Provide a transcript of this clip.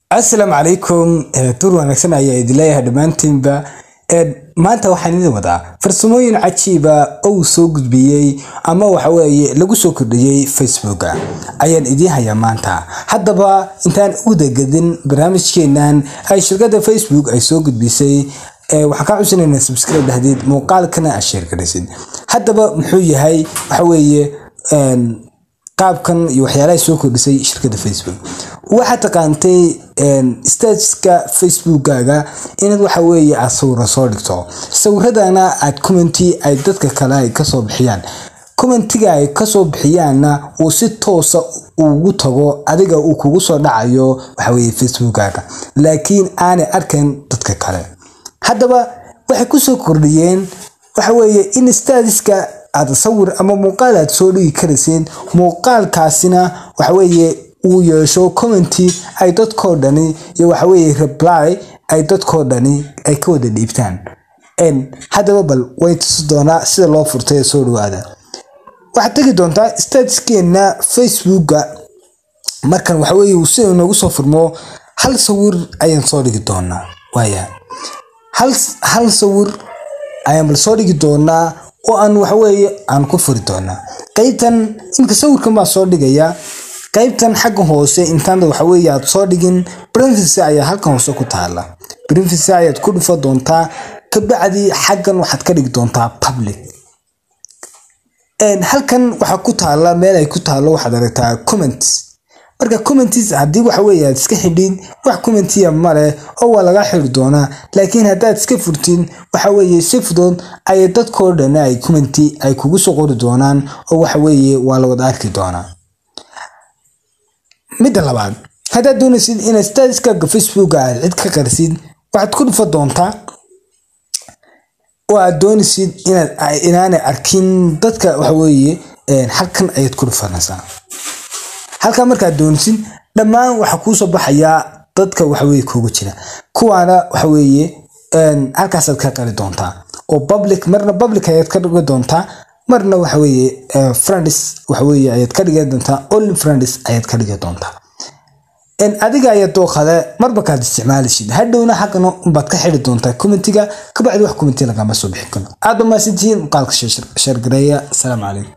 asalaamu calaykum dur wanaagsan ayaa idin leeyahay dhammaantiinba maanta waxaan idin wadaa farsamooyin cajiiba oo uu soo gudbiyey ama waxaweeye lagu soo kordhiyey facebooka ayaan idiin hayaa maanta haddaba intaan u dagadin barnaamijkeenan ay shirkadda facebook ay soo gudbisay waxaan kaa cusinaynaa subscribe dhahdeed muuqaalkana aad sheergaraysid haddaba muxuu yahay waxaweeye qaabkan iyo waxyaalaha soo kordhisay shirkadda facebook waxaad taqaantay statuska facebookkaaga inaad waxa weeye aad sawiro soo dhigto sawiradana aad commenty ay dadka kale ay kasoo bixiyaan commentiga ay kasoo bixiyaanna uu si toosa ugu tago adiga uu kugu soo dhacayo waxaweye facebookkaaga laakiin aanay arkayn dadka kale haddaba waxay kusoo kordhiyeen waxaweeye in statuska aad sawir ama muuqaal aad soo dhigi karayseen muuqaalkaasina waxaweeye uu yeesho commenty ay dadkoo dhani iyo waxaweeye reply ay dadkoo dhani ay ka wada dhiibtaan haddaba bal way tusi doonaa sida loo furtay ee soo dhawaada waxaad tegi doontaa statuskeena facebooka markan waxaweye uu sida noogu soo furmo hal sawir ayaan soo dhigi doonaa waaya hal sawir ayaan bal soo dhigi doonaa oo aan waxaweeye aan ku furi doonaa qaybtan imika sawirkan baa soo dhigaya qaybtan xagga hoose intaan waxaweye aad soo dhigin privacy ayaa halkan hoose ku taala privacy ayaad ku dhufo doontaa kabacdi xaggan waxaad ka dhigi doontaa public halkan waxaa ku taala meel ay ku taalo waxaad aragtaa comments marka commenties haddii waxaweye aad iska xidhin wax commentiya maleh oo waa laga xiri doonaa laakiin haddaad iska furtin waxaweye si fudud ayay dadkoo dhan ay commenty ay kugu soo qori doonaan oo waxaweye waa la wada arki doonaa midda labaad haddaad doonaysid inaad statuskaaga facebooka aad cid ka qarsid waxaad ku dhufa doontaa oo aad doonaysid inaad inaanay arkin dadka waxaweeye halkan ayaad ku dhufanaysaa halkaa markaad doonaysid dhammaan waxaa kuusoo baxayaa dadka waxaweye kuugu jira kuwaana waxaweeye halkaasaad ka qari doontaa oo public marna public ayaad ka dhigi doontaa marna waxaweeye friends waxaweye ayaad ka dhigi doontaa only friends ayaad ka dhigi doontaa adiga ayaa dooqade marba kaad isticmaalishid hadhowna xaggana unbaad ka xiri doontaa commentiga kabacdi wax commenti lagama soo bixin karo aad ba maasantihiin muuqaalka sheergareeya asalaamu calaykum